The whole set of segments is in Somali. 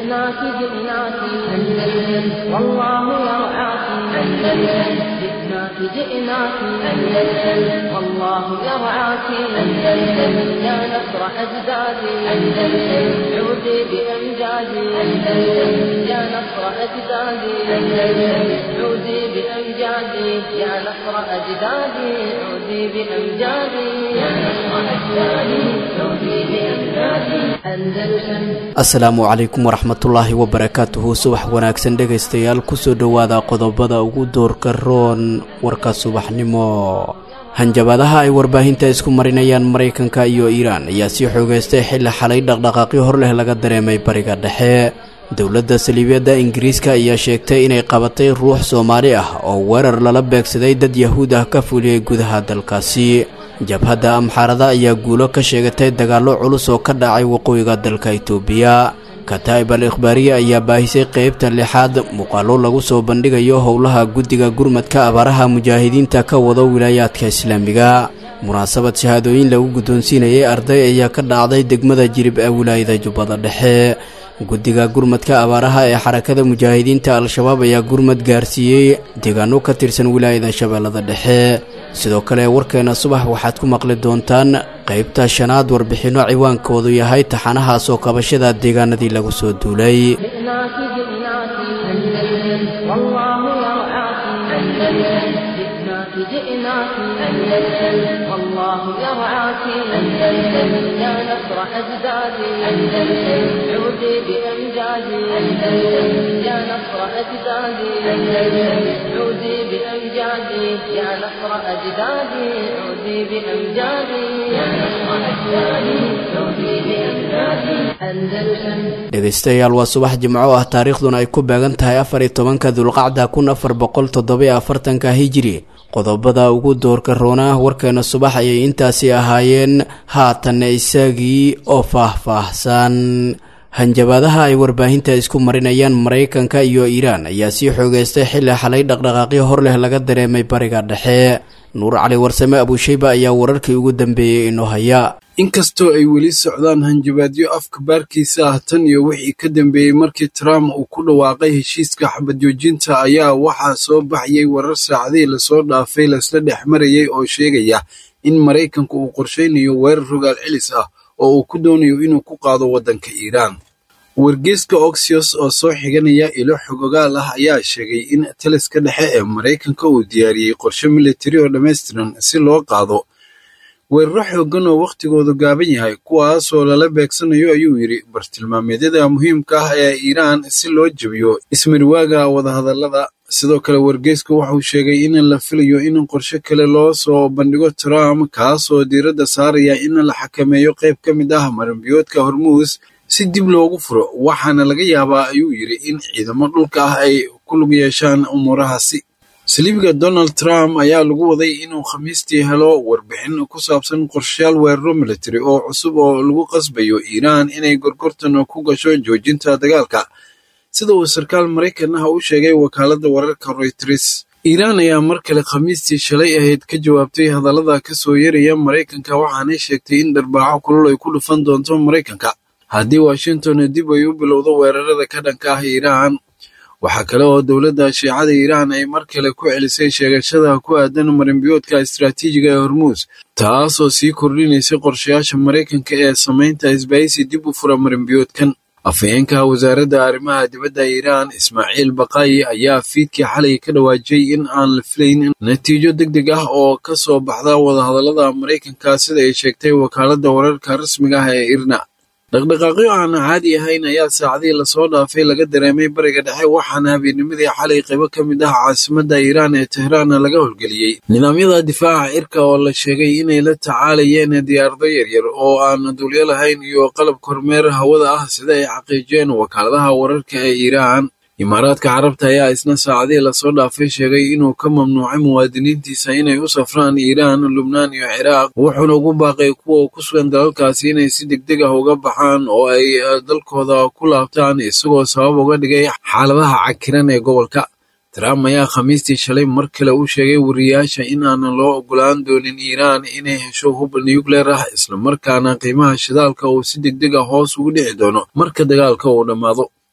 جئناك جئناك أندلس والله يرعاك أندلس جئناك جئناك أندلس والله يرعاك أندلس يا نصر أجدادي أندلس عودي بأمجادي أندلس يا نصر أجدادي أندلس عودي بأمجادي يا نصر أجدادي عودي بأمجادي يا نصر أجدادي عودي بأمجادي أندلس asalaamu calaykum waraxmatullaahi wabarakaatuhu subax wanaagsan dhegaystayaal kusoo dhowaada qodobada ugu doorka roon warka subaxnimo hanjabaadaha ay warbaahinta isku marinayaan maraykanka iyo iiraan ayaa sii xoogeystay xilli xalay dhaqdhaqaaqyo hor leh laga dareemay bariga dhexe dowladda saliibiyadda ingiriiska ayaa sheegtay inay qabatay ruux soomaali ah oo weerar lala beegsaday dad yahuud ah ka fuliyey gudaha dalkaasi jabhadda amxaarada ayaa guulo ka sheegatay dagaallo culus oo ka dhacay waqooyiga dalka itoobiya kataa'ib al ikhbaariye ayaa baahisay qeybta lixaad muuqaallo lagu soo bandhigayo howlaha guddiga gurmadka abaaraha mujaahidiinta ka wado wilaayaadka islaamiga munaasabad shahaadooyin lagu guddoonsiinayay arday ayaa ka dhacday degmada jirib ee wilaayada jubbada dhexe guddiga gurmadka abaaraha ee xarakada mujaahidiinta al-shabaab ayaa gurmad gaarsiiyey deegaano ka tirsan wilaayada shabeellada dhexe sidoo kale warkeena subax waxaad ku maqli doontaan qaybta shanaad warbixinno ciwaankoodu yahay taxanaha soo kabashada deegaanadii lagu soo duulay جئناك جئناك أندلس والله يرعاك أندلس جئناك جئناك أندلس والله يرعاك أندلس يا نصر أجدادي أندلس عودي بأمجادي أندلس يا نصر أجدادي أندلس عودي بأمجادي يا نصر أجدادي عودي بأمجادي يا نصر أجدادي عودي بأمجادي أندلس dhegaystayaal waa subax jimco ah taariikhduna ay ku beegan tahay afar iyo tobanka dulqacda kun afar boqol toddobiyo afartanka hijiri qodobada ugu doorka roona warkeena subax ayay intaasi ahaayeen haatanna isagii oo faah-faahsan hanjabaadaha ay warbaahinta isku marinayaan maraykanka iyo iiraan ayaa sii xoogeystay xilli xalay dhaqdhaqaaqyo hor leh laga dareemay bariga dhexe nuur cali warsame abuushayba ayaa wararkii ugu dambeeyey inoo haya inkastoo ay weli socdaan hanjabaadyo afka baarkiisa ah tan iyo wixii ka dambeeyey markii trump uu ku dhawaaqay heshiiska xabadjoojinta ayaa waxaa soo baxayay warar saacadihii lasoo dhaafay laisla dhex marayay oo sheegaya in maraykanku uu qorshaynayo weerar rogaal celis ah oo uu ku doonayo inuu ku qaado waddanka iiraan wargeyska oxios oo soo xiganaya ilo xogogaal ah ayaa sheegay in taliska dhexe ee maraykanka uu diyaariyey qorshe militari oo dhammaystiran si loo qaado weeraro xooggan oo wakhtigoodu gaaban yahay kuwaasoo lala beegsanayo ayuu yidhi bartilmaameedyada muhiimka ah ee iiraan si loo jebiyo ismarwaaga wadahadallada sidoo kale wargeysku wuxuu sheegay in la filayo in qorshe kale loo soo bandhigo trump kaasoo diiradda saaraya in la xakameeyo qayb ka mid ah maranbiyoodka hormuus si dib loogu furo waxaana laga yaabaa ayuu yidhi in ciidamo dhulka ah ay ku lug yeeshaan umuurahaasi saliibiga donald trump ayaa lagu waday inuu khamiistii helo warbixin ku saabsan qorshayaal weeraro militari oo cusub oo lagu qasbayo iiraan inay gorgortan ku gasho joojinta dagaalka sida uu sarkaal maraykan ah u sheegay wakaaladda wararka royters iiraan ayaa mar kale khamiistii shalay ahayd ka jawaabtay hadallada ka soo yaraya maraykanka waxaanay sheegtay in dharbaaxo kulul ay ku dhufan doonto maraykanka haddii washington dib ay u bilowdo weerarada ka dhanka ah iiraan waxaa kale oo dowladda shiicada iiraan ay mar kale ku celisay sheegashada ku aadan marinbiyoodka istaraatiijiga ee hormuus taasoo sii kordhinaysay qorshayaasha maraykanka ee samaynta isbaahisi dib u fura marinbiyoodkan afhayeenka wasaaradda arrimaha dibadda iiraan ismaaciil baqaayi ayaa fiidkii xalay ka dhawaajiyey in aan la filayn natiijo deg deg ah oo ka soo baxda wadahadallada maraykanka sida ay sheegtay wakaaladda wararka rasmiga ah ee irna dhaqdhaqaaqyo aan caadi ahayn ayaa saacadihii lasoo dhaafay laga dareemay bariga dhexe waxaana habeennimadii xalay qaybo ka mid ah caasimadda iiraan ee tehraanna laga howlgeliyey nidaamyada difaaca cirka oo la sheegay inay la tacaalayeen diyaarado yaryar oo aan duulyo lahayn iyo qalab kormeer hawada ah sida ay xaqiijiyeen wakaaladaha wararka ee iiraan imaaraadka carabta ayaa isna saacadihii lasoo dhaafay sheegay inuu ka mamnuucay muwaadiniintiisa inay u safraan iiraan lubnaan iyo ciraaq wuxuuna ugu baaqay kuwa ku sugan dalalkaasi inay si degdeg ah uga baxaan oo ay dalkooda ku laabtaan isagoo sabab uga dhigay xaaladaha cakiran ee gobolka trump ayaa khamiistii shalay mar kale u sheegay wariyaasha in aanan loo ogolaan doonin iiraan inay hesho hub nucleer ah islamarkaana qiimaha shidaalka uu si degdeg ah hoos ugu dhici doono marka dagaalka uu dhammaado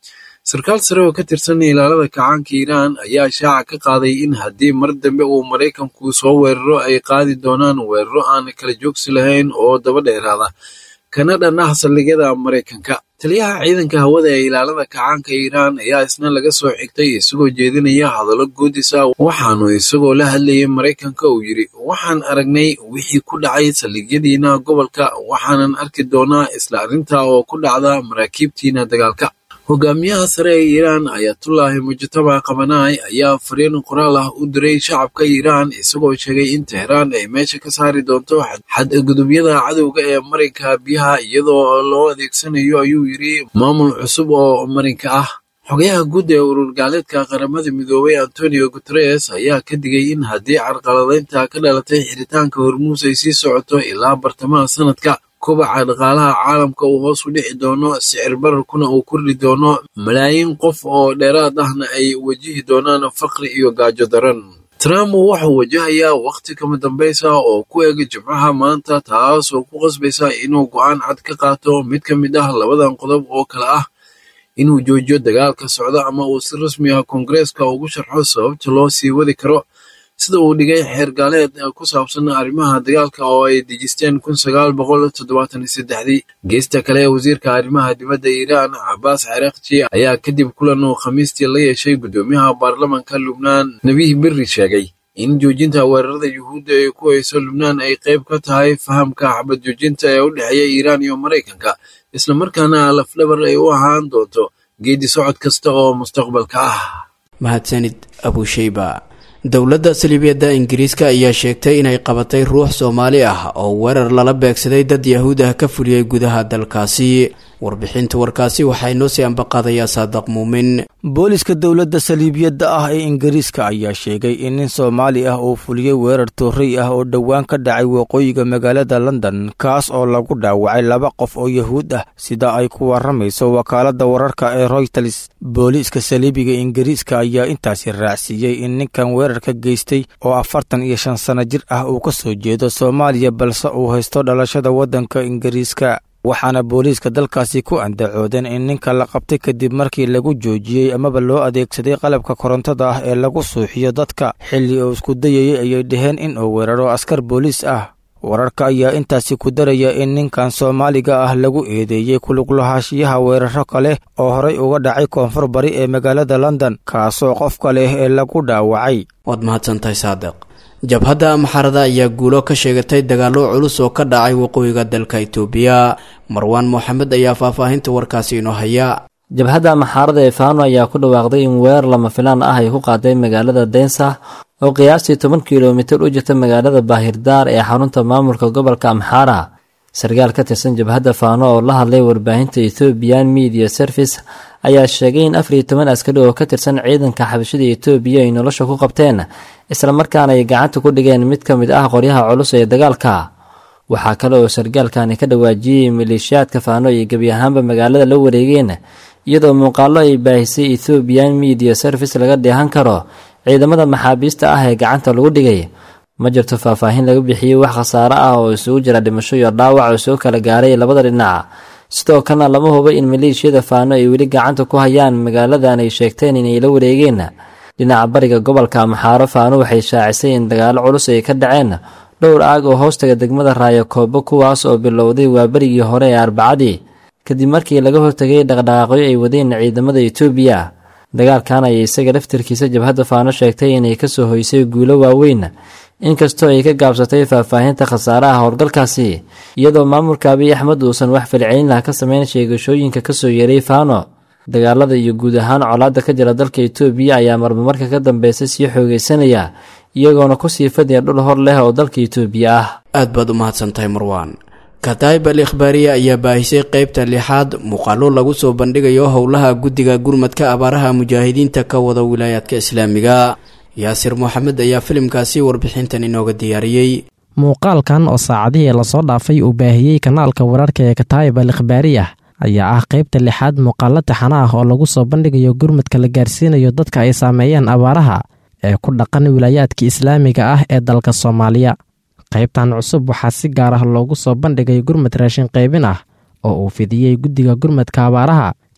sarkaal sare oo ka tirsan ilaalada kacaanka iiraan ayaa shaaca ka qaaday in haddii mar dambe uu maraykanku soo weeraro ay qaadi doonaan weeraro aan kala joogsi lahayn oo daba dheeraada kana dhan ah saldhigyada maraykanka taliyaha ciidanka hawada ee ilaalada kacaanka iiraan ayaa isna laga soo xigtay isagoo jeedinaya hadallo guudis ah waxaanu isagoo la hadlayay maraykanka uu yidhi waxaan aragnay wixii ku dhacay saldhigyadiina gobolka waxaanan arki doonaa isla arrinta oo ku dhacda maraakiibtiina dagaalka hogaamiyaha sare ee iiraan ayatullaahi mujtaba qabanaay ayaa fariin qoraal ah u diray shacabka iiraan isagoo sheegay in teheraan ay meesha ka saari doonto xadgudubyada cadowga ee marinka biyaha iyadoo loo adeegsanayo ayuu yidhi maamul cusub oo marinka ah xogayaha guud ee urur gaaleedka qaramada midoobay antonio guteres ayaa ka digay in haddii carqaladaynta ka dhalatay xiritaanka hormuus ay sii socoto ilaa bartamaha sanadka kobaca dhaqaalaha caalamka uu hoos u dhici doono sicir bararkuna uu kordhi doono malaayiin qof oo dheeraad ahna ay wajihi doonaan faqri iyo gaajo daran trump wuxuu wajahayaa wakhti kama dambaysa oo ku eg jimcaha maanta taas oo ku qasbaysa inuu go'aan cad ka qaato mid ka mid ah labadan qodob oo kale ah inuu joojiyo dagaalka socda ama uu si rasmi ah koongareeska ugu sharxo sababta loo sii wadi karo sida uu dhigay xeer gaaleed ku saabsan arrimaha dagaalka oo ay dejisteen kun sagaal boqol toddobaatan iyo saddexdii geesta kale wasiirka arrimaha dibadda iiraan cabaas caraaqji ayaa kadib kulan uu khamiistii la yeeshay guddoomiyaha baarlamanka lubnaan nebiih berri sheegay in joojinta weerarada yuhuudda ee ku hayso lubnaan ay qayb ka tahay fahamka xabad joojinta ee u dhexeeya iiraan iyo maraykanka islamarkaana lafdhabar ay u ahaan doonto geedi socod kasta oo mustaqbalka ah mahadsanid abusheyba dowladda saliibiyadda ingiriiska ayaa sheegtay inay qabatay ruux soomaali ah oo weerar lala beegsaday dad yahuud ah ka fuliyey gudaha dalkaasi warbixinta warkaasi waxaa inoo sii ambaqaadayaa saadaq muumin booliska dowladda saliibiyadda ah ee ingiriiska ayaa sheegay in nin soomaali ah uu fuliyey weerar toorrey ah oo dhowaan ka dhacay waqooyiga magaalada london kaas oo lagu dhaawacay laba qof oo yahuud ah sida ay ku warramayso wakaaladda wararka ee royters booliiska saliibiga ingiriiska ayaa intaasi raacsiiyey in ninkan weerarka geystay oo afartan iyo shan sanno jir ah uu ka soo jeedo soomaaliya balse uu haysto dhalashada waddanka ingiriiska waxaana booliiska dalkaasi ku andacoodeen in ninka la qabtay kadib markii lagu joojiyey amaba loo adeegsaday qalabka korontada ah ee lagu suuxiyo dadka xilli uu isku dayayay ayay dhaheen in uu weeraro askar booliis ah wararka ayaa intaasi ku daraya in ninkan soomaaliga ah lagu eedeeyey kuluglahaanshiyaha weeraro kale oo horay uga dhacay koonfur bari ee magaalada london kaasoo qofka leh ee lagu dhaawacay waad mahadsantahay saadiq jabhadda maxarada ayaa guulo ka sheegatay dagaallo culus oo ka dhacay waqooyiga dalka itoobiya marwaan moxamed ayaa faahfaahinta warkaasi inoo haya jabhadda maxaarada ee faano ayaa ku dhawaaqday in weerar lama filaan ah ay ku qaaday magaalada densa oo qiyaastii toban kilomitir u jirta magaalada baahirdaar ee xarunta maamulka gobolka amxaara sarkaal ka tirsan jabhadda faano oo la hadlay warbaahinta ethoobiyan media service ayaa sheegay in afar iyo toban askari oo ka tirsan ciidanka xabashada etoobiya ay nolosha ku qabteen islamarkaana ay gacanta ku dhigeen mid ka mid ah qoryaha culus ee dagaalka waxaa kale oo sarkaalkani ka dhawaajiyey maleeshiyaadka faano ay gebi ahaanba magaalada la wareegeen iyadoo muuqaallo ay baahisay ethoobiyan media service laga dheehan karo ciidamada maxaabiista ah ee gacanta lagu dhigay ma jirto faahfaahin laga bixiyey wax khasaare ah oo isugu jira dhimasho iyo dhaawac oo soo kala gaaray labada dhinac sidoo kalena lama hubo in maleeshiyada faano ay weli gacanta ku hayaan magaaladan ay sheegteen inay la wareegeen dhinaca bariga gobolka amxaaro faano waxay shaacisay in dagaalo culus ay ka dhaceen dhowr aag oo hoostaga degmada raayo koobo kuwaas oo bilowday waa berigii hore ee arbacadii kadib markii laga hortagay dhaqdhaqaaqyo ay wadeen ciidamada etoobiya dagaalkan ayay isaga laftirkiisa jabhadda faano sheegtay inay kasoo hoysay guulo waaweyn inkastoo ay ka gaabsatay faahfaahinta khasaaraha howlgalkaasi iyadoo maamulka abiy axmed uusan wax falcelin lah ka sameyn sheegashooyinka kasoo yeeray faano dagaalada iyo guud ahaan colaadda ka jira dalka etoobiya ayaa marmamarka ka dambeysay sii xoogeysanaya iyagoona kusii fadhiya dhul hor leh oo dalka etoobiya ah aad baad u mahadsantahay marwaan kataib al ikhbaariya ayaa baahisay qeybta lixaad muuqaallo lagu soo bandhigayo howlaha guddiga gurmadka abaaraha mujaahidiinta ka wada wilaayaadka islaamiga yaasir moxamed ayaa filimkaasi warbixintan inooga diyaariyey muuqaalkan oo saacadihii lasoo dhaafay uu baahiyey kanaalka wararka ee kataayib al ikhbaariyah ayaa ah qaybta lixaad muuqaallo taxana ah oo lagu soo bandhigayo gurmadka la gaarsiinayo dadka ay saameeyeen abaaraha ee ku dhaqan wilaayaadka islaamiga ah ee dalka soomaaliya qaybtan cusub waxaa si gaar ah loogu soo bandhigay gurmad raashin qaybin ah oo uu fidiyey guddiga gurmadka abaaraha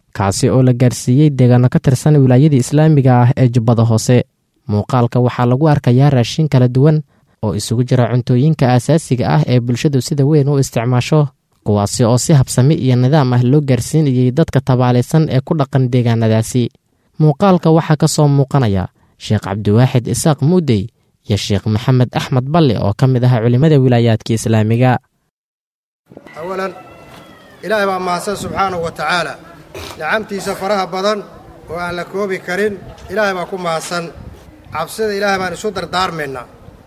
kaasi oo la gaarsiiyey deegaano ka tirsan wilaayadii islaamiga ah ee jubbada hoose muuqaalka waxaa lagu arkayaa raashin kala duwan oo isugu jira cuntooyinka aasaasiga ah ee bulshadu sida weyn u isticmaasho kuwaasi oo si habsami iyo nidaam ah loo gaarsiinayay dadka tabaalaysan ee ku dhaqan deegaanadaasi muuqaalka waxaa ka soo muuqanaya sheekh cabdiwaaxid isaaq muudey iyo sheekh maxamed axmed balle oo ka mid ah culimmada wilaayaadka islaamiga awalan ilaahay baa mahadsan subxaanahu wa tacaala nicamtiisa faraha badan oo aan la koobi karin ilaahay baa ku mahadsan cabsida ilaahay baan isu dardaarmaynaa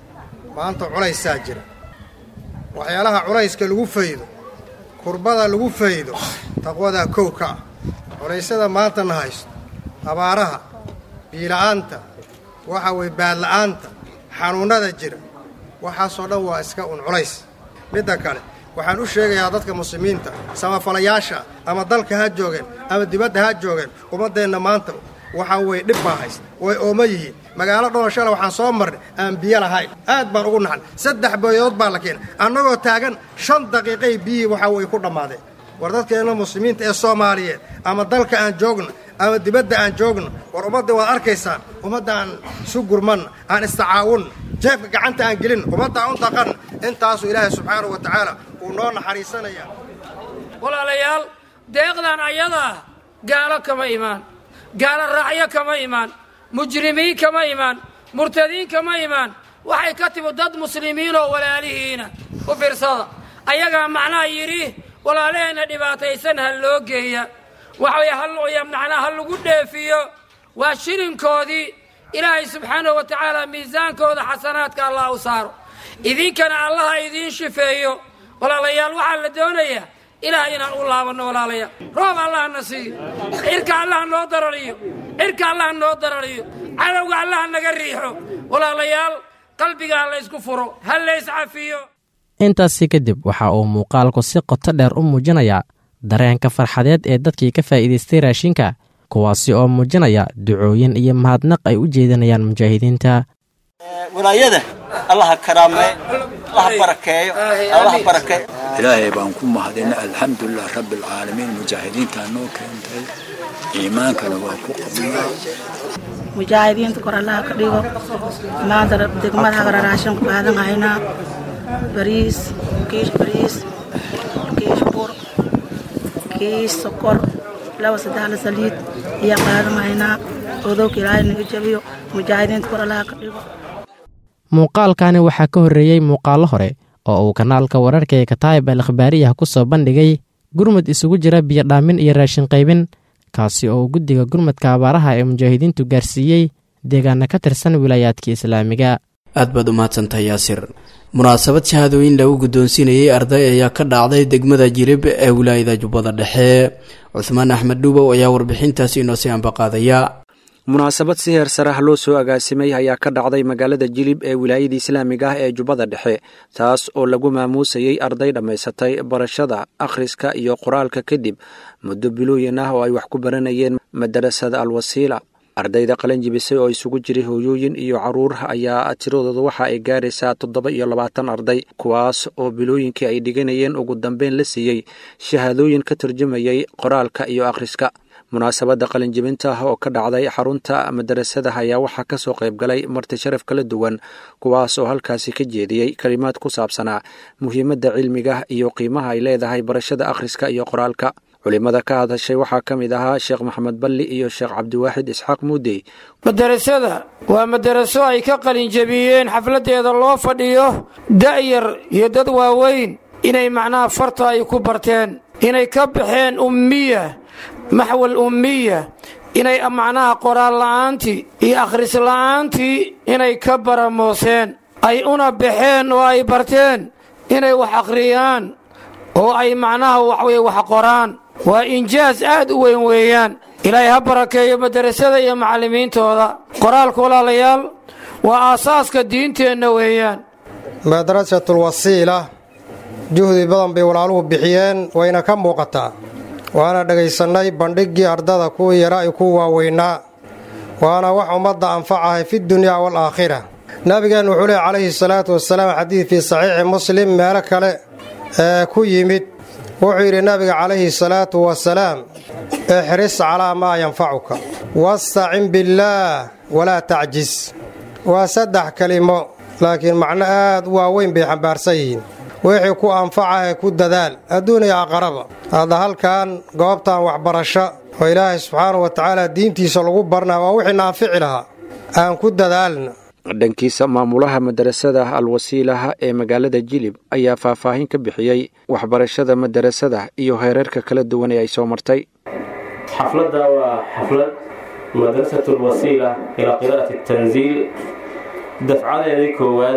maanta culaysaa jira waxyaalaha culayska lagu faydo kurbada lagu faydo taqwadaa kow ka ah culaysyada maantana haysto abaaraha biila'aanta waxa weye baadla'aanta xanuunnada jira waxaasoo dhan waa iska un culays midda kale waxaan u sheegayaa dadka muslimiinta samafalayaasha ama dalka ha joogeen ama dibadda ha joogeen ummaddeenna maanta waxaa weye dhib baa haysta way ooma yihiin magaalo dhoolashale waxaan soo marnay aan biyo lahayn aad baan ugu naxnay saddex boyood baa la keenay annagoo taagan shan daqiiqay biyihii waxaa weye ku dhammaadeen war dadkeenna muslimiinta ee soomaaliyeed ama dalka aan joogno ama dibadda aan joogno war ummadda waad arkaysaan ummadda aan isu gurmanna aan istacaawunna jeefka gacanta aan gelin ummadda aan u daqanna intaasuu ilaahay subxaanahu wa tacaala uu noo naxariisanayaa walaalayaal deeqdan ayadaa gaalo kama imaan gaalo raacyo kama imaan mujrimiin kama imaan murtadiin kama imaan waxay ka timi dad muslimiinoo walaalihiina u fiirsada ayagaa macnaha yidhi walaalaheenna dhibaataysan ha loo geeya waxaway macnaa ha lagu dheefiyo waa shilinkoodii ilaahay subxaanahu wa tacaala miisaankooda xasanaadka allah u saaro idinkana allaha idiin shifeeyo walaalayaal waxaa la doonayaa ilaah inaan u laabanno walaalayaal roob allah na siiyo cirka allah noo darariyo cirka allah noo darariyo cadowga allah naga riixo walaalayaal qalbiga ha laysku furo ha layscafiyo intaasi kadib waxa uu muuqaalku si qoto dheer u muujinayaa dareenka farxadeed ee dadkii ka faa'iidaystay raashinka kuwaasi oo muujinaya ducooyin iyo mahadnaq ay u jeedinayaan mujaahidiinta walaayada allaha karaamee allaha barakeeyo allaha barakeeyo ilaahay baan ku mahadina alxamdulilah rabbi alcaalamiin mujaahidiintaa noo keentay iimaankana waa ku qabnaa mujaahidiinta kor allaha ka dhigo maanta degmada hagara raashin ku qaadan haynaa bariis kiish bariis kiish bur kiish sokor laba saddexla saliid iyo qaadan haynaa odowka ilaahay naga jabiyo mujaahidiinta kor allaha ka dhigo muuqaalkani waxaa ka horreeyey muuqaallo hore oo uu kanaalka wararka ee kataayib al akhbaariyah ku soo bandhigay gurmud isugu jira biyodhaamin iyo raashin qaybin kaasi oo guddiga gurmudka abaaraha ee mujaahidiintu gaarsiiyey deegaana ka tirsan wilaayaadka islaamiga aad baad u mahadsantahay yaasir munaasabad shahaadooyin lagu guddoonsiinayey arday ayaa ka dhacday degmada jirib ee wilaayada jubbada dhexe cuhmaan axmed dhuubow ayaa warbixintaasi inoo sii ambaqaadaya munaasabad si heer sarah loo soo agaasimay ayaa ka dhacday magaalada jilib ee wilaayada islaamiga ah ee jubbada dhexe taas oo lagu maamuusayey arday dhammaysatay barashada akhriska iyo qoraalka kadib muddo bilooyin ah oo ay wax ku baranayeen madarasada alwasiila ardayda qalanjibisay oo isugu jiray hooyooyin iyo caruur ayaa tiradooda waxa ay gaaraysaa toddoba iyo labaatan arday kuwaas oo bilooyinkii ay dhiganayeen ugu dambeyn la siiyey shahaadooyin ka turjumayay qoraalka iyo akhriska munaasabadda qalinjibinta ah oo ka dhacday xarunta madarasada ayaa waxaa ka soo qayb galay marti sharaf kala duwan kuwaas oo halkaasi ka jeediyey kalimaad ku saabsanaa muhiimadda cilmiga iyo qiimaha ay leedahay barashada akhriska iyo qoraalka culimada ka hadashay waxaa ka mid ahaa sheekh maxamed balli iyo sheekh cabdiwaaxid isxaaq muudey madarasada waa madaraso ay ka qalinjabiyeen xafladdeeda loo fadhiyo da'yar iyo dad waaweyn inay macnaha farta ay ku barteen inay ka baxeen ummiya maxwal ummiya inay macnaha qoraal la'aantii iyo akhris la'aantii inay ka baramooseen ay una baxeen oo ay barteen inay wax akhriyaan oo ay macnaha waxweye wax qoraan waa injaas aad u weyn weeyaan ilaahay ha barakeeyo madarasada iyo macallimiintooda qoraalka walaalayaal waa aasaaska diinteenna weeyaan madrasatulwasiila juhdi badan bay walaaluhu bixiyeen wayna ka muuqataa waana dhegaysannay bandhiggii ardada kuwii yaraa iyo kuwa waaweynaa waana wax ummadda anfacahay fidunyaa waalaakhira nabigeennu wuxuu lehy calayhi salaatu wasalaam xadiid fii saxiixi muslim meelo kale ee ku yimid wuxuu yidhi nabiga calayhi salaatu wasalaam ixris calaa maa yanfacuka wastacin billaah walaa tacjis waa saddex kelimo laakiin macno aad u waaweyn bay xambaarsan yihiin wixii ku anfacahe ku dadaal adduun iyo aqaraba hadda halkan goobtan waxbarasho oo ilaahay subxaanahu wa tacaala diintiisa lagu barnaa waa wixii naanfici lahaa aan ku dadaalna dhankiisa maamulaha madarasada alwasiilaha ee magaalada jilib ayaa faahfaahin ka bixiyey waxbarashada madarasada iyo heerarka kala duwan ee ay soo martay xafladda waa xaflad madrasat lwasiila ilaa qiraa'ati tanziil dafcadeedii koowaad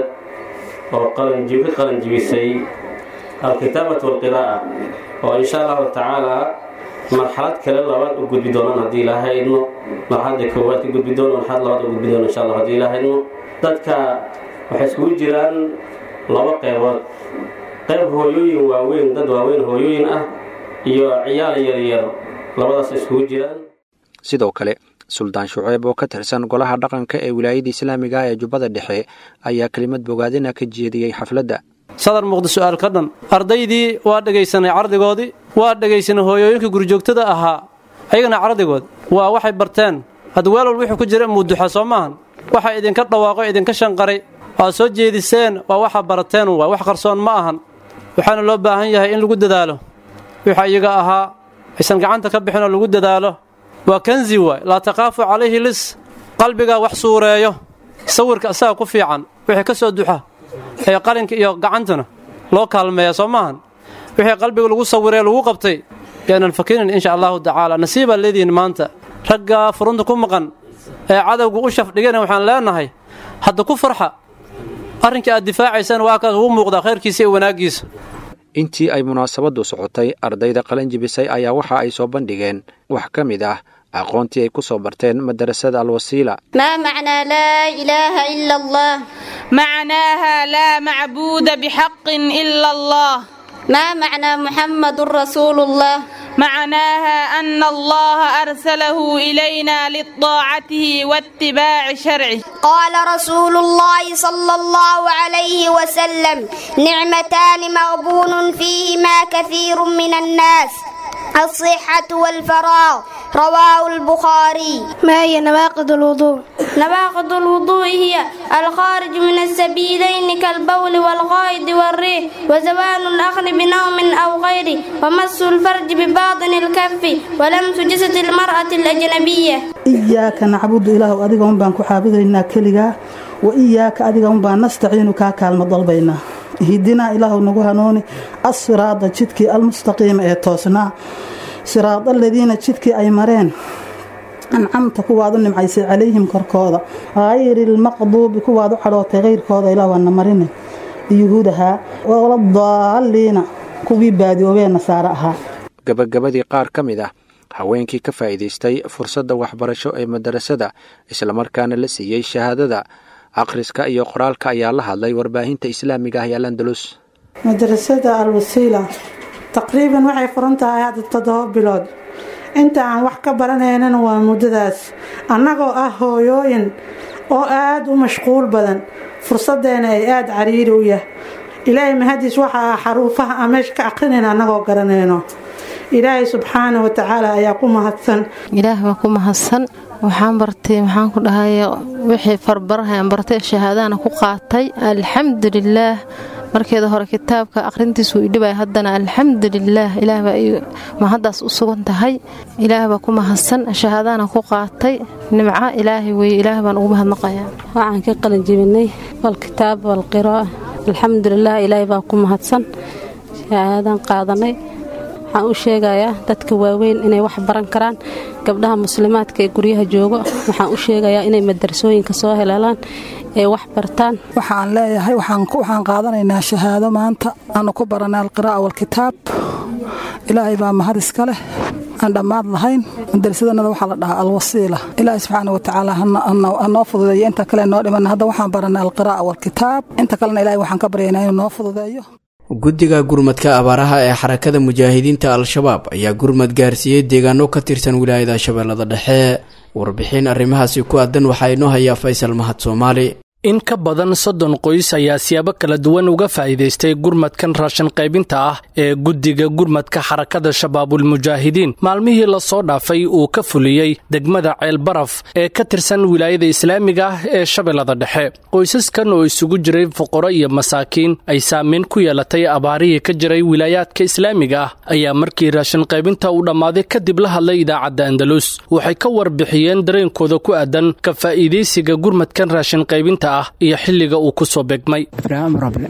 oo qalanjibi qalanjibisay alkitaabatu walqiraa'a oo insha allahu tacaalaa marxalad kale labaad u gudbi doonaan haddii ilaahay idmo marxaladda koowaad ka gudbi doono marxalad labaad u gudbi doono insha allah haddii ilaahay idmo dadka waxay iskugu jiraan laba qeybood qayb hooyooyin waaweyn dad waaweyn hooyooyin ah iyo ciyaal yaryar labadaas iskugu jiraan sidoo kale suldaan shuceeb oo ka tirsan golaha dhaqanka ee wilaayada islaamiga ah ee jubbada dhexe ayaa kelimad bogaadina ka jeediyey xafladda sadar muuqda su'aal ka dhan ardaydii waa dhegaysanay cardigoodii waa dhegaysanay hooyooyinkii gurjoogtada ahaa ayagana cardigood waa waxay barteen had weel wal wuxuu ku jira muuduxa soo maahan waxa idinka dhawaaqo idinka shanqaray waa soo jeediseen waa waxa barateen waa wax qarsoon ma ahan waxaana loo baahan yahay in lagu dadaalo wixii iyaga ahaa aysan gacanta ka bixinoo lagu dadaalo waa kanzi waay laa taqaafu calayhi lis qalbigaa wax suureeyo sawirka isaga ku fiican wixii ka soo duxa ee qalinka iyo gacantana loo kaalmeeya soo maahan wixii qalbiga lagu sawiree lagu qabtay yaanan fakinin insha allahu tacaala nasiibaa leedihiin maanta raggaa furunta ku maqan ee cadowga u shafdhigana waxaan leenahay hadda ku farxa arrinkii aad difaacaysaan waa kaas ugu muuqdaa khayrkiisa iyo wanaaggiisa intii ay munaasabaddu socotay ardayda qalanjibisay ayaa waxa ay soo bandhigeen wax ka mid ah aqoontii ay ku soo barteen madarasada alwasiila ما معنى لا إله إلا الله معناها لا معبود بحق إلا الله ما معنى محمد رسول الله معناها أن الله أرسله إلينا لطاعته واتباع شرعه قال رسول الله صلى الله عليه وسلم نعمتان مغبون فيهما كثير من الناس الصحة والفراغ رواه البخاري ما هي نواقض الوضوء نواقض الوضوء هي الخارج من السبيلين كالبول والغائط والريح وزوال الأخذ بنوم أو غيره ومس الفرج بباطن الكف ولمس جسد المرأة الأجنبية إياك نعبد إله أديك أم بان كحابدنا كلغا وإياك أديك أم بان نستعين كاكال ضلبينا هدنا إله نغو هنوني الصراط جدك المستقيم ee toosnaa siraad aladiina jidkii ay mareen ancamta kuwaad u nimcaysay calayhim korkooda hayri ilmaqduubi kuwaad u cadhootay kayrkooda ilaa waana marine yuhuudahaa waladaaliina kuwii baadiyoobee nasaare ahaa gabagabadii qaar ka mid ah haweenkii ka faa'iidaystay fursadda waxbarasho ee madarasada islamarkaana la siiyey shahaadada akhriska iyo qoraalka ayaa la hadlay warbaahinta islaamiga ah ee alandalus madarasada alwasiila taqriiban waxay furan tahay hadda toddoba bilood inta aan wax ka baranaynana waa muddadaas annagoo ah hooyooyin oo aada u mashquul badan fursadeena ay aada cariiri u yah ilaahay mahadiis waxa ah xaruufaha aan meesha ka aqrinayna annagoo garanayno ilaahay subxaana wa tacaala ayaa ku mahadsan ilaah baa ku mahadsan waxaan bartay maxaan ku dhahay wixii farbarahaan bartay shahaadahana ku qaatay alxamdulilaah markeeda hore kitaabka aqrintiisu idhibay haddana alxamdulilaah ilaah baa mahaddaas u sugan tahay ilaah baa ku mahadsan shahaadahana ku qaatay nimco ilaahay weye ilaah baan ugu mahadnaqayaa waxaan ka qalin jebinay walkitaab walqiraa'a alxamdulilah ilaahay baa ku mahadsan shahaadan qaadanay waxaan u sheegayaa dadka waaweyn inay wax baran karaan gabdhaha muslimaadka ee guryaha joogo waxaan u sheegayaa inay madarasooyinka soo heleelaan ee wax bartaan waxaan leeyahay waxaan qaadanaynaa shahaado maanta aanu ku baranay alqiraa'a walkitaab ilaahay baa mahad iska leh aan dhammaad lahayn madarasadanada waxaa la dhahaa alwasiila ilaahay subxaana wa tacaala hanoo fududeeyo inta kale noo dhiman hadda waxaan baranay alqiraa'a walkitaab inta kalena ilahay waxaan ka baryaynaa inuu noo fududeeyo guddiga gurmadka abaaraha ee xarakada mujaahidiinta al-shabaab ayaa gurmad gaarsiiyey deegaano ka tirsan wilaayada shabeellada dhexe warbixin arrimahaasi ku aadan waxaa inoo hayaa faysal mahad soomaali in ka badan soddon qoys ayaa siyaabo kala duwan uga faa'iidaystay gurmadkan raashin qaybinta ah ee guddiga gurmadka xarakada shabaabulmujaahidiin maalmihii lasoo dhaafay uu ka fuliyey degmada ceelbaraf ee ka tirsan wilaayada islaamiga ah ee shabeellada dhexe qoysaskan oo isugu jiray fuqaro iyo masaakiin ay saameyn ku yeelatay abaarihii ka jiray wilaayaadka islaamiga ah ayaa markii raashin qaybinta uu dhammaaday kadib la hadlay idaacadda andalus waxay ka warbixiyeen dareenkooda ku aadan ka faa'iidaysiga gurmadkan raashin qaybinta iyo xilliga uu ku soo begmay ibraahim rable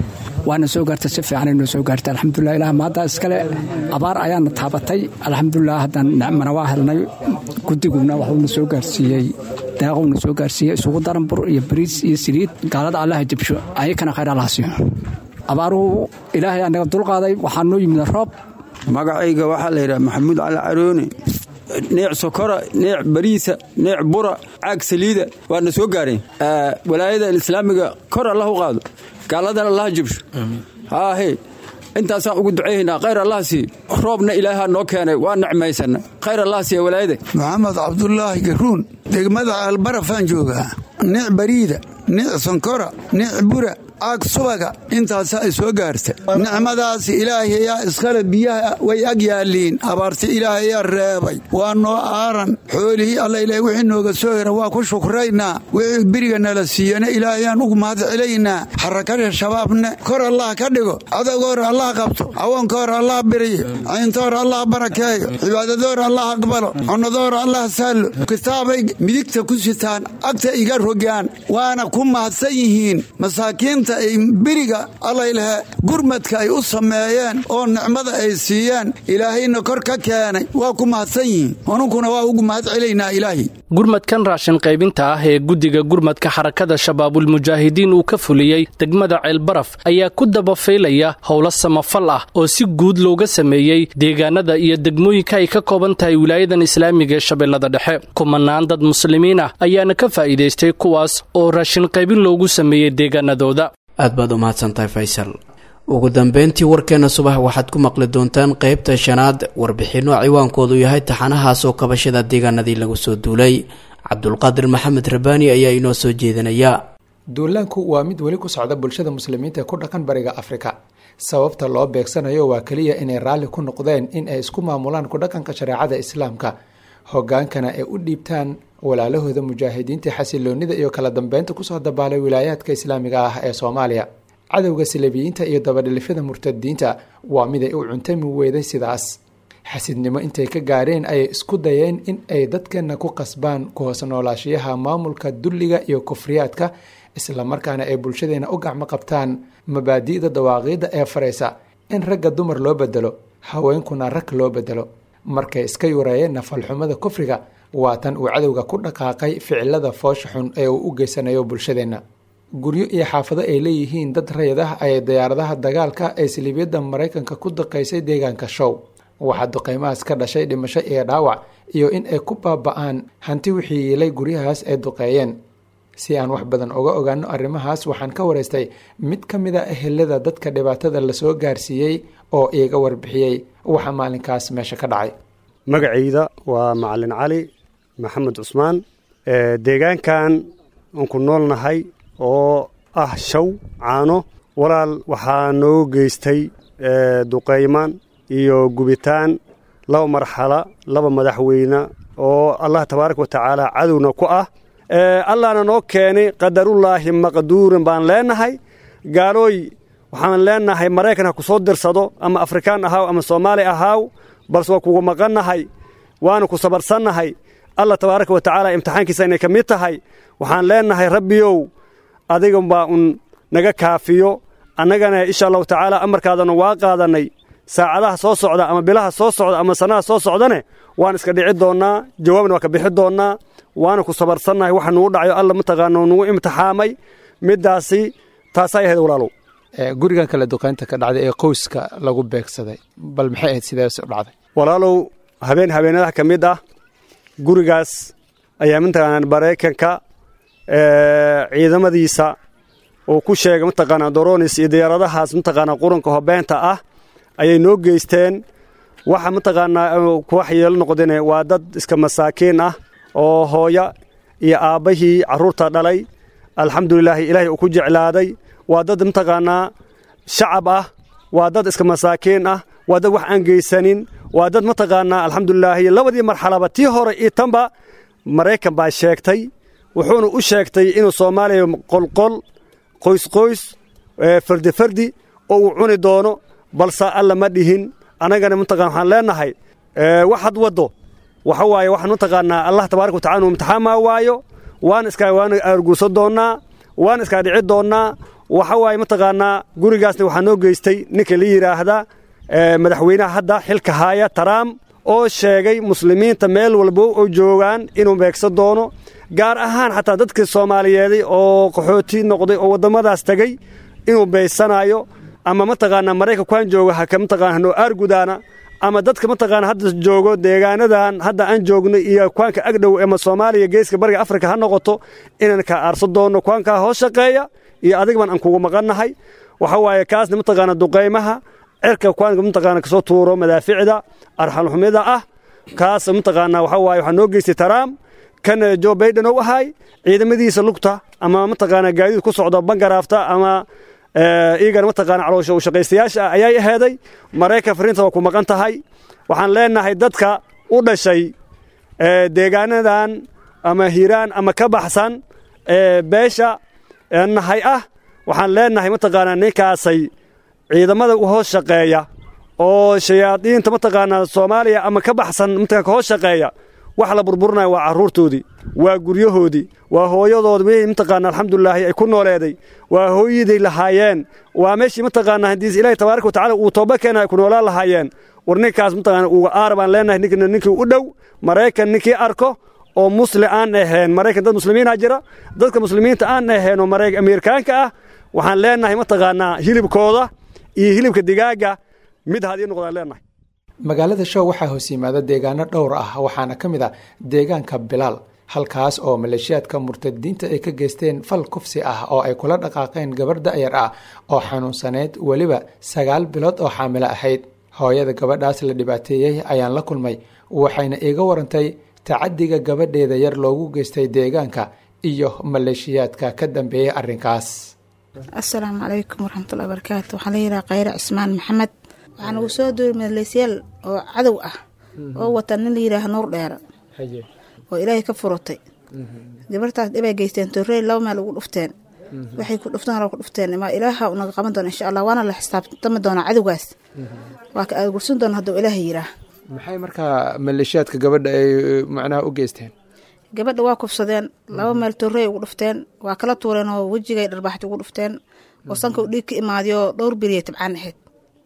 waana soo gaartay si fiicanay noo soo gaartay alxamdulilah ilaah maaddaa iskale abaar ayaana taabatay alxamdulilah haddaan nicmana waa helnay guddiguna waxuuna soo gaarsiiyey daaqowna soo gaarsiiyey isugu daran bur iyo bariis iyo saliid gaalada allaha jabsho ayakana khayr allaha siiyo abaaruhu ilaahay anaga dulqaaday waxaa noo yimid roob magacayga waxaa la yidhaha maxamuud cali carooni neec sokora neec bariisa neec bura caag saliida waana soo gaareen walaayada islaamiga kor allah u qaado gaaladana allaha jabsho haahe intaasaan ugu ducayhaynaa khayr allah sii roobna ilaahaa noo keenay waa nicmaysana khayr allah siiya walaayada maxamed cabdulaahi garuun degmada ceelbarafaan joogaa neec bariida neec sonkora neec bura caag subaga intaasa ay soo gaarta nicmadaas ilaahayaa iskale biyaha way ag yaaliin abaarti ilaahayaa reebay waa noo aaran xoolihii alla ilaah wixii nooga soo hera waa ku shukraynaa wixii beriga nala siiyana ilaahayaan ugu mahad celaynaa xarakada shabaabne kor allah ka dhigo cadowgoor allah qabto cawoonkoor allah biriyo cayntoor allah barakeeyo cibaadadoor allah aqbalo cunadoor allah saallo kitaabay midigta ku sitaan agta iga rogaan waana ku mahadsan yihiin masaakiinta ay beriga allaylehe gurmadka ay u sameeyeen oo nicmada ay siiyeen ilaahayna kor ka keenay waa ku mahadsan yihiin anunkuna waa ugu mahad celaynaa ilaahay gurmadkan raashin qaybinta ah ee guddiga gurmadka xarakada shabaabulmujaahidiin uu ka fuliyey degmada ceelbaraf ayaa ku dabafaylaya howlo samafal ah oo si guud looga sameeyey deegaanada iyo degmooyinka ay ka kooban tahay wilaayadan islaamiga ee shabeellada dhexe kumanaan dad muslimiin ah ayaana ka faa'iidaystay kuwaas oo raashin qaybin loogu sameeyey deegaanadooda aad baad u mahadsantahay faysal ugu dambeyntii warkeenna subax waxaad ku maqli doontaan qeybta shanaad warbixinno ciwaankoodu yahay taxanahaasoo kabashada deegaanadii lagu soo duulay cabdulqaadir maxamed rabaani ayaa inoo soo jeedinaya duulaanku waa mid weli ku socda bulshada muslimiinta ee ku dhaqan bariga afrika sababta loo beegsanayo waa keliya inay raalli ku noqdeen in ay isku maamulaan ku dhaqanka shareecada islaamka hogaankana ay u dhiibtaan walaalahooda mujaahidiinta xasiloonida iyo kala dambeynta kusoo dabaalay wilaayaadka islaamiga ah ee soomaaliya cadowga salabiyiinta iyo dabadhilifyada murtadiinta waa miday u cuntami weyday sidaas xasidnimo intay ka gaareen ayay isku dayeen in ay dadkeenna ku qasbaan ku hoos noolaashiyaha maamulka dulliga iyo kufriyaadka islamarkaana ay bulshadeena u gacmo qabtaan mabaadi'da dawaaqiidda ee faraysa in ragga dumar loo bedelo haweenkuna rag loo bedelo markay iska yureeyeen nafalxumada kufriga waa tan uu cadowga ku dhaqaaqay ficilada foosha xun ee uu u geysanayo bulshadeenna guryo iyo xaafado ay leeyihiin dad rayid ah ayay diyaaradaha dagaalka ee siliibyada maraykanka ku daqaysay deegaanka show waxaa duqeymahaas ka dhashay dhimasho iyo dhaawac iyo in ay ku baaba-aan hanti wixii yiilay guryahaas ay duqeeyeen si aan wax badan uga ogaano arrimahaas waxaan ka waraystay mid ka mid a ehelada dadka dhibaatada lasoo gaarsiiyey oo iiga warbixiyey waxa maalinkaas meesha ka dhacay magacayda waa macalin cali maxamed cusmaan deegaankan aan ku noolnahay oo ah shaw caano walaal waxaa noo geystay duqaymaan iyo gubitaan laba marxala laba madaxweyne oo allah tabaaraka wa tacaala cadowna ku ah allahna noo keenay qadarullaahi maqduurin baan leenahay gaalooy waxaan leenahay maraykan ha ku soo dirsado ama afrikaan ahaaw ama soomaali ahaaw balse waa kugu maqannahay waana ku sabarsannahay allah tabaaraka wa tacaala imtixaankiisa inay ka mid tahay waxaan leenahay rabbiyow adiga baa un naga kaafiyo annagana insha allahu tacaala amarkaadana waa qaadannay saacadaha soo socda ama bilaha soo socda ama sannada soo socdane waan iska dhici doonnaa jawaabna waa ka bixi doonnaa waana ku sabarsannahay waxa nugu dhacayo alla mataqaana nugu imtixaamay middaasi taasay ahayd walaalow gurigan kale duqaynta ka dhacday ee qoyska lagu beegsaday bal maxay ahayd sidees u dhacday walaalow habeen habeenadaha ka mid ah gurigaas ayaa mataqaanaa maraykanka ciidamadiisa uu ku sheegay mataqaanaa doronis iyo diyaaradahaas mataqaanaa quranka hobeenta ah ayay noo geysteen waxa mataqaanaa kuwax yeelo noqdeen waa dad iska masaakiin ah oo hooya iyo aabbahii carruurta dhalay alxamdulilaahi ilaahay uu ku jeclaaday waa dad mataqaanaa shacab ah waa dad iska masaakiin ah waa dad wax aan geysanin waa dad mataqaanaa alxamdulilaahi labadii marxalaba tii hore iyo tanba maraykan baa sheegtay wuxuuna u sheegtay inuu soomaaliya qolqol qoysqoys fardi fardi oo uu cuni doono balse alla ma dhihin annagana mataqana waxaan leenahay waxaad waddo waxa waaye waxaan mataqaanaa allah tabaaraka watacala inuu imtixaamaa waayo waan iskaa waan aarguursan doonnaa waan iskaa dhici doonnaa waxa waaye mataqaanaa gurigaasna waxaa noo geystay ninka la yidhaahda madaxweynaha hadda xilka haaya taraam oo sheegay muslimiinta meel walba oo joogaan inuu beegsan doono gaar ahaan xataa dadkii soomaaliyeeday oo qaxooti noqday oo waddamadaas tegey inuu beysanayo ama mataqaanaa maraykankuaan jooga haka mataqana hanoo aargudaana ama dadka mataqaana hadda joogo deegaanadan hadda aan joogno iyo kuwaanka agdhow ama soomaaliya geeska bariga afrika ha noqoto inaan kaa aarsan doonno kuwaankaa hoos shaqeeya iyo adigban aan kugu maqannahay waxa waaye kaasna mataqaana duqaymaha cirka kuwaanka mataqaana kasoo tuuro madaaficda arxalxumida ah kaas mataqaana waxa waaye waxaa noo geystay taraam kan jo baiden ou ahay ciidamadiisa lugta ama mataqaana gaadiid ku socdo bangaraafta ama iyagana mataqaana caloosha u shaqaystayaasha ah ayay aheeday maraykan fariinta waa ku maqan tahay waxaan leenahay dadka u dhashay deegaanadan ama hiiraan ama ka baxsan beesha nahay ah waxaan leenahay mataqaanaa ninkaasay ciidamada u hoos shaqeeya oo shayaadiinta mataqaanaa soomaaliya ama ka baxsan mataqaan ka hoos shaqeeya wax la burburinaya waa carruurtoodii waa guryahoodii waa hooyadood wixii mataqaana alxamdulilaahi ay ku nooleeday waa hooyaday lahaayeen waa meeshii mataqaana haddii ilaahi tabaaraka watacaala uu tooba keena ay ku noolaan lahaayeen war ninkaas mataqaana uga aar baan leenahay ninkina ninkii u dhow maraykan ninkii arko oo musli aan ahayn maraykan dad muslimiina jira dadka muslimiinta aan ahayn oo maraykan ameerikaanka ah waxaan leenahay mataqaanaa hilibkooda iyo hilibka digaaga mid hadii noqdaan leenahay magaalada show waxaa hoos yimaada deegaano dhowr ah waxaana ka mid ah deegaanka bilaal halkaas oo maleeshiyaadka murtadiinta ay ka geysteen fal kufsi ah oo ay kula dhaqaaqeen gabarh da'yar ah oo xanuunsaneyd weliba sagaal bilood oo xaamilo ahayd hooyada gabadhaas la dhibaateeyey ayaan la kulmay waxayna iiga warantay tacadiga gabadheeda yar loogu geystay deegaanka iyo maleeshiyaadka ka dambeeyey arrinkaas asalaamu calaykum waraxmatullahi barakaatu waxaa la yidhaha khayre cismaan maxamed waxaa nagu soo duuri maleesyaal oo cadow ah oo wata nin la yidhaaha nuur dheera oo ilaahay ka furutay gabartaas dhibay geysteen torrey laba meel ugu dhufteen waxay ku dhufteen hore ku dhufteen ma ilaaha unaga qaban doona insha allah waana la xisaabtami doonaa cadowgaas waa ka aagursan doona hadduu ilaaha yiraa maxay markaa maleeshiyaadka gabadha ay macnaha u geysteen gabadha waa kufsadeen laba meel torrey ugu dhufteen waa kala tuureen oo wejigay dharbaaxti ugu dhufteen oo sanka u dhiig ka imaadiyo dhowr beriya tabcaan ahayd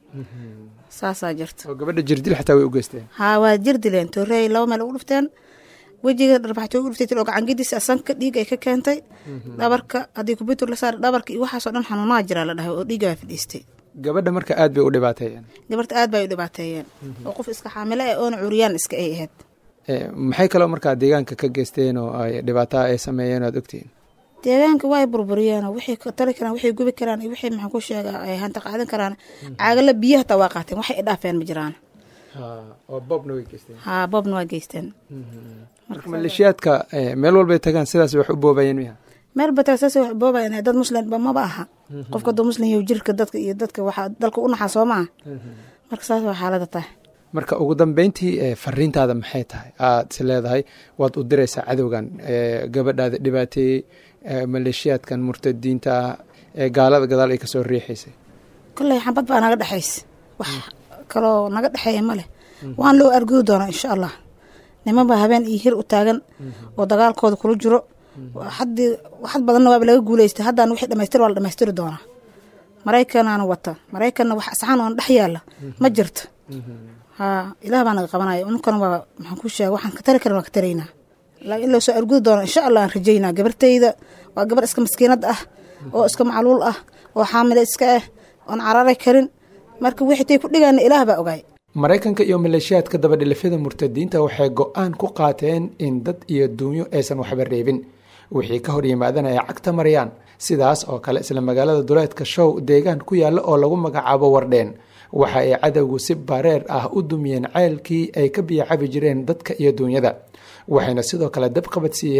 saasaa jirta oo gabadha jirdil xataa way u geysteen haa waa jirdileen torrey laba meel ugu dhufteen wejiga dharbaxti ugu dhuftay oo gacangidiisa sanka dhiig ay ka keentay dhabarka haddii kubitur la saara dhabarka iyo waxaasoo dhan xanuunaha jiraa la dhahay oo dhiiga baa fadhiistay gabadha marka aad bay u dhibaateeyeen gabarta aad bay u dhibaateeyeen oo qof iska xaamilo ah oona cuuriyaan iska ay ahayd maxay kaloo markaa deegaanka ka geysteen oo ay dhibaataa ay sameeyeen oad ogtihiin deegaanka way burburiyeen oo waxay tali karaan waxay gubi karaan iyo waxay maxaan ku sheegaa ay hanta qaadan karaan caagala biyo hataa waa qaateen waxay idhaafeen ma jiraan oo boobna way geysteen haa boobna waa geysteen marka maleeshiyaadka meel walbay tagaan sidaas wax u boobayeen miya meel bata saas wax boobayan dad muslimba maba aha qofka dad muslim iyo jirka dadka iyo dadka waxaa dalka u naxaa soo maaha marka saas waa xaalada tahay marka ugu dambeyntii fariintaada maxay tahay aad is leedahay waad u diraysaa cadowgan gabadhaada dhibaateeyey maleeshiyaadkan murtadiinta ee gaalada gadaal ay kasoo riixaysay kolley xabad baa naga dhexaysa wax kaloo naga dhexeeya ma leh waan loo argudi doonaa insha allah niman baa habeen iyo hir u taagan oo dagaalkooda kula jiro haddii waxad badanna waaba laga guuleystay haddaan wixii dhamaystir waa la dhamaystiri doonaa maraykanaana wata maraykanna wax asxaan oona dhex yaalla ma jirto haa ilaah baa naga qabanaya ununkana waa maxaan ku sheega waxaan ka tari karin waan ka taraynaa laakiin in loo soo argudi doono insha allah aan rajaynaa gabartayda waa gabar iska maskiinad ah oo iska macluul ah oo xaamile iska ah oon cararay karin marka wixii tay ku dhigaana ilaah baa ogaay maraykanka iyo maleeshiyaadka dabadhilifyada murtadiinta waxay go-aan ku qaateen in dad iyo duunyo aysan waxba reebin wixii ka hor yimaadana ay cagta marayaan sidaas oo kale isla magaalada duleedka show deegaan ku yaalla oo lagu magacaabo wardheen waxa ay cadowgu si bareer ah u dumiyeen ceylkii ay ka biyo cabi jireen dadka iyo duunyada waxayna sidoo kale dab qabadsiiyeen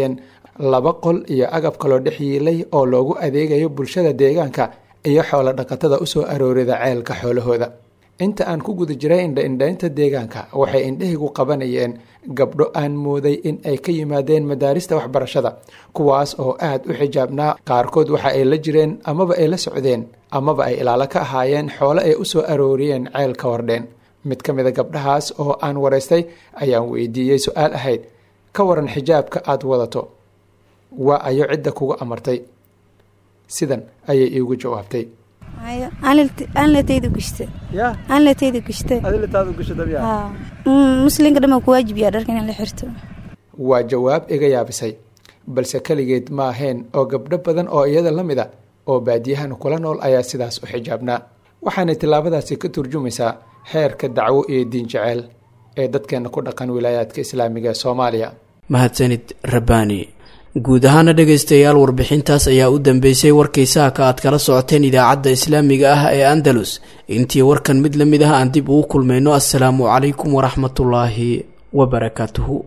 laba qol iyo agab kaloo dhex yiilay oo loogu adeegayo bulshada deegaanka iyo xoolo dhaqatada usoo aroorida ceelka xoolahooda inta aan ku guda jiray indha-indhaynta deegaanka waxay indhahaygu qabanayeen gabdho aan mooday in ay ka yimaadeen madaarista waxbarashada kuwaas oo aad u xijaabnaa qaarkood waxa ay la jireen amaba ay la socdeen amaba ay ilaalo ka ahaayeen xoolo ay u soo arooriyeen ceelka wardheen mid ka mid a gabdhahaas oo aan waraystay ayaan weydiiyey su-aal ahayd ka waran xijaabka aad wadato waa ayo cidda kugu amartay sidan ayay iigu jawaabtay anlatayda gushta anlatayda gushta muslinka dhan ku waajibiyaa dharka inaan la xirto waa jawaab iga yaabisay balse keligeed ma ahayn oo gabdho badan oo iyada la mid a oo baadiyahan kula nool ayaa sidaas u xijaabnaa waxaanay tillaabadaasi ka turjumaysaa heerka dacwo iyo diin jeceel ee dadkeena ku dhaqan wilaayaadka islaamiga ee soomaaliya mahadsanid rabbaani guud ahaana dhegaystayaal warbixintaas ayaa u dambeysay warkii saaka aad kala socoteen idaacadda islaamiga ah ee andalus intii warkan mid la mid ah aan dib ugu kulmayno assalaamu calaykum waraxmatullaahi wabarakaatuhu